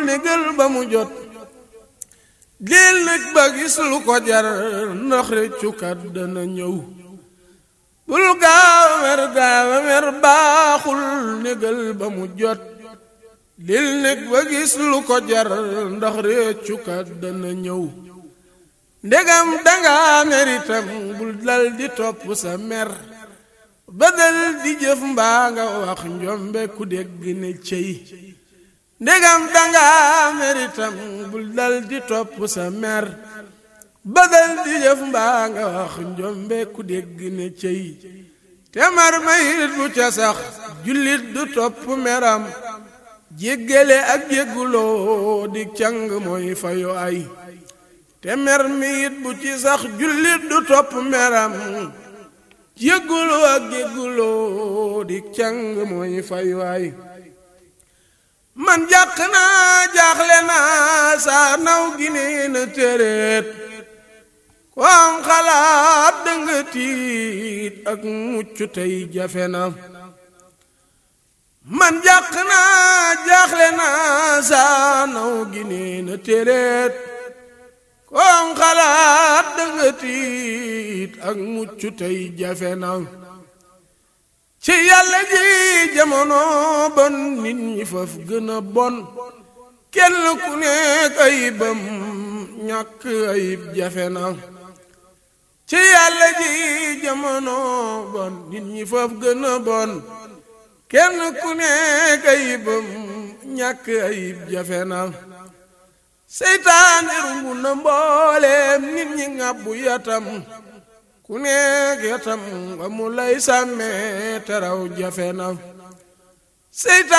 négal ba mu jot dil nag ba gis lu ko jar ndax réccukat dana ñëw bul gaaw a mer gaaw a mer baaxul négal ba mu jot dil nag ba gis lu ko jar ndax réccukat dana ñëw ndegam danga meritam bul dal di topp sa mer badal di jëf mbaa nga wax njombe ku dégg ne cey ndegam danga meritam bul dal di topp sa mer badal di jëf mbaa nga wax njombe ku dégg ne cey te mar mayit bu ca sax jullit du topp meram jéggale ak jégguloo di càng mooy fayo ay te mer mi it bu ci sax jullit du topp meram jégguloo ak jégguloo di càng mooy fay waay man jàq naa jaaxle naa saa naw gi nee na téréet ko am xalaat danga tiit ak mucc tey jafe na man jàq naa jaaxle naa saa naw gi nee na téréet koom xalaat danga tiit ak mucc tey jafe na ci yàlla ji jamono bon nit ñi faf gën a bon kenn ku nekk ayibam ñàkk ayib jafe na ci yàlla ji jamono bon nit ñi faf gën a bon kenn ku nekk ayibam ñàkk ayib jafe na seytaane rungu na mbooleem nit ñi ngàbbu yatam ku nekk yatam nga mu lay sàmmee teraw jafe na seytaane